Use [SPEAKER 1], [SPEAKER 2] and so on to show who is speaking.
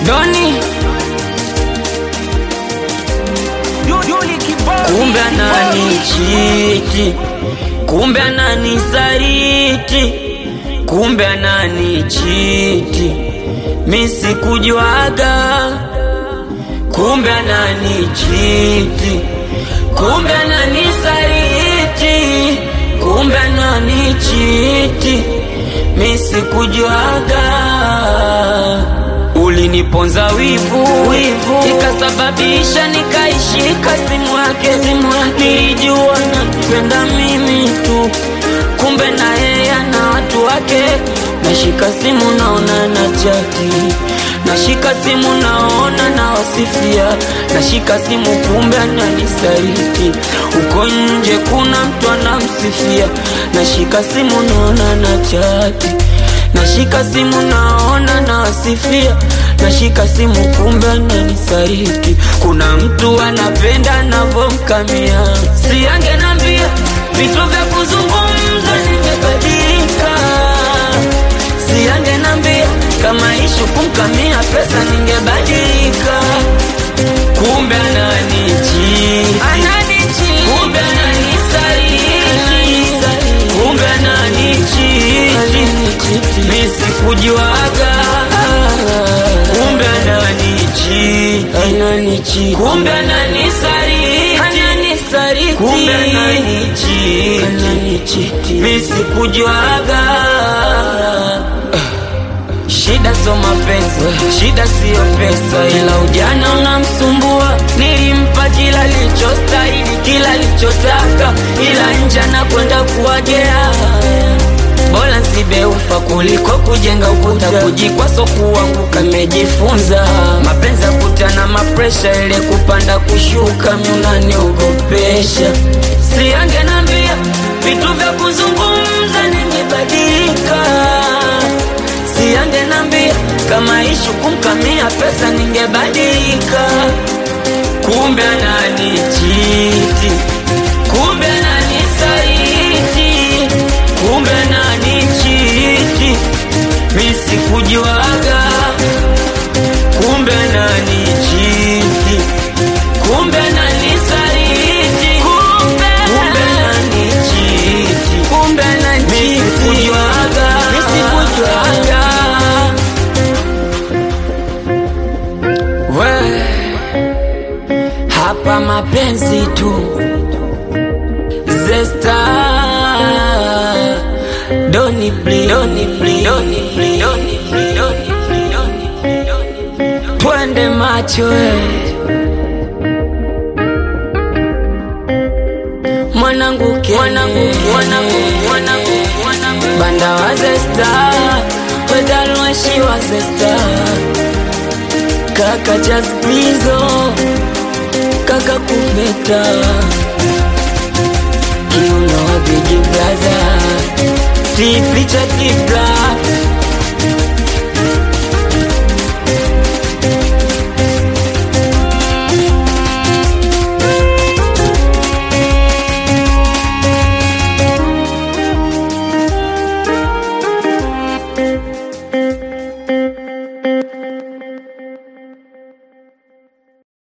[SPEAKER 1] Doni kumbe ananichiti, kumbe ananisaliti, kumbe ananichiti, mi sikujuaga, kumbe ananichiti, kumbe ananisaliti, kumbe ananichiti, mi sikujuaga uliniponza wivu, wivu ikasababisha nikaishika simu yake, simu yake nilijua napenda mimi tu, kumbe na yeye ana watu wake. Nashika simu naona na chati, nashika simu naona na wasifia, nashika simu kumbe ananisaliti, uko nje kuna mtu anamsifia, nashika simu naona na chati nashika simu naona nawasifia, nashika simu kumbe ananisaliti. Kuna mtu anapenda navomkamia, si angenambia vitu vya kuzungumza ningebadilika, si angenambia kama ishu kumkamia pesa ningebadilika, kumbe ananichiti, kumbe ananisaliti, kumbe ananichiti mi sikujuaga, kumbe ananichiti, kumbe ananisaliti, kumbe ananichiti, mi sikujuaga. Shida sio mapenzi, shida siyo pesa, ila ujana unamsumbua. Nilimpa kila lichostahili, kila lichotaka, ila nje anakwenda kuwagea bora nsibeufa kuliko kujenga ukuta, kujikwa so kuanguka. Mejifunza mapenzi ya kutana mapresha, ile kupanda kushuka, miunaniogopesha. Si angenambia vitu vya kuzungumza, ningebadilika. Si angenambia kama ishu kumkamia pesa, ningebadilika. Kumbe ananichiti, kumbe ananisaliti, kumbe ananichiti, mi sikujuaga. Kumbe ananichiti, kumbe ananisaliti, kumbe ananichiti, kumbe ananichiti, mi sikujuaga, mi sikujuaga. We, hapa mapenzi tu Zesta Doni bli Doni bli Doni bli Doni bli Doni bli Doni bli Doni bli Twende macho we Mwanangu ke Mwanangu Mwanangu Mwanangu Mwanangu Banda wa Zesta Wedalwashi wa Zesta Kaka Jazbizo Kaka Kuveta Kiuno Big Brother Tipicha Tipla